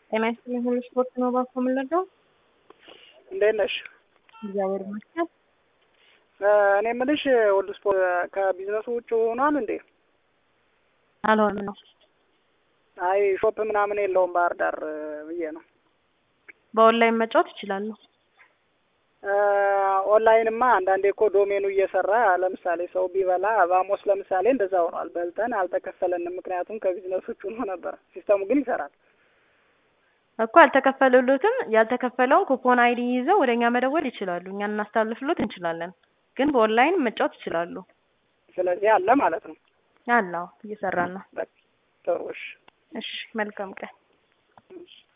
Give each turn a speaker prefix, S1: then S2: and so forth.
S1: ጤና ይስጥልኝ ሁሉ ስፖርት ነው ባኮ የምንለደው።
S2: እንዴት ነሽ?
S1: እግዚአብሔር ይመስገን።
S2: እኔ የምልሽ ሁሉ ስፖርት ከቢዝነሱ ውጭ ሆኗል እንዴ?
S1: አልሆንም ነው።
S2: አይ ሾፕ ምናምን የለውም ባህር ዳር ብዬ ነው።
S1: በኦንላይን መጫወት ይችላሉ።
S2: ኦንላይንማ አንዳንዴ እኮ ዶሜኑ እየሰራ ለምሳሌ ሰው ቢበላ ባሞስ ለምሳሌ እንደዛ ሆኗል። በልተን አልተከፈለንም፣ ምክንያቱም ከቢዝነሱ ውጭ ሆኖ ነበር። ሲስተሙ ግን ይሰራል
S1: እኮ አልተከፈሉትም። ያልተከፈለውን ኩፖን አይዲ ይዘው ወደ እኛ መደወል ይችላሉ። እኛ እናስተላልፍሎት እንችላለን። ግን በኦንላይን መጫወት ይችላሉ።
S2: ስለዚህ አለ ማለት ነው።
S1: አላው እየሰራን ነው።
S2: ጥሩ እሺ።
S1: እሺ መልካም ቀን።
S2: እሺ